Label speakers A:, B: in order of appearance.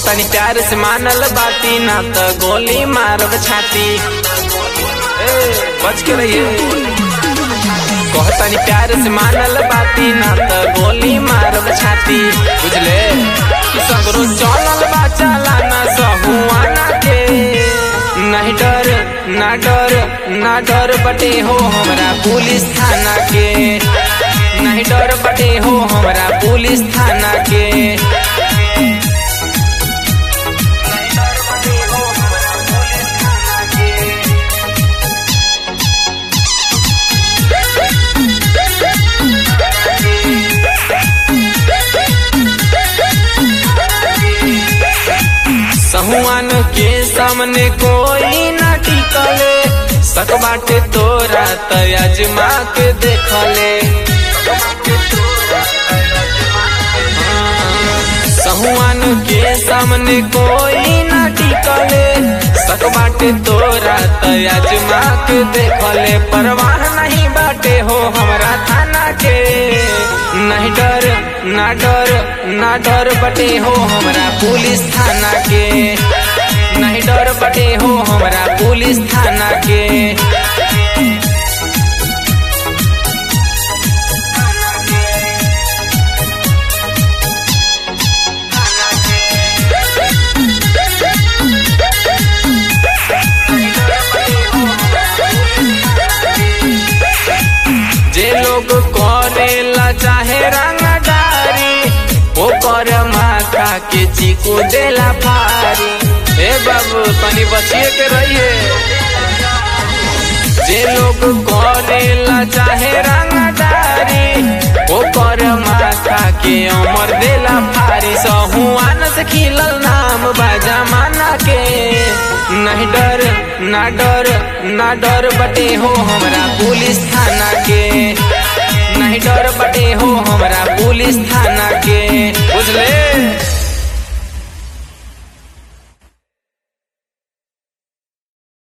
A: कहतनी प्यार से मानल बाती ना तो गोली मारब छाती ए, बच के रहिए कहतनी प्यार से मानल बाती ना तो गोली मारब छाती बुझले कि सगरो चलल बा चलाना सहुआना के नहीं डर ना डर ना डर बटे हो हमरा पुलिस थाना के नहीं डर बटे हो हमरा पुलिस थाना के सहुआन के सामने कोई ना टिकले सक बाटे तोरा त अजमा के देखले सहुआन के सामने कोई ना टिकले सक बाटे तोरा त अजमा के देखले परवाह नहीं बाटे हो हमरा थाना के नहीं डर ना डर ना डर बटे हो हमरा पुलिस थाना के नहीं डर बटे हो हमरा पुलिस थाना के जे लोग करेला चाहे रंगदारी ओ कर माथा के चीकू देला फारी ए बाबू तनी बचिए के रहिए जे लोग करेला चाहे रंगदारी ओ कर माथा के अमर देला फारी सहुआन से खिलल नाम बाजा माना के नहीं डर ना डर ना डर बटे हो हमरा पुलिस थाना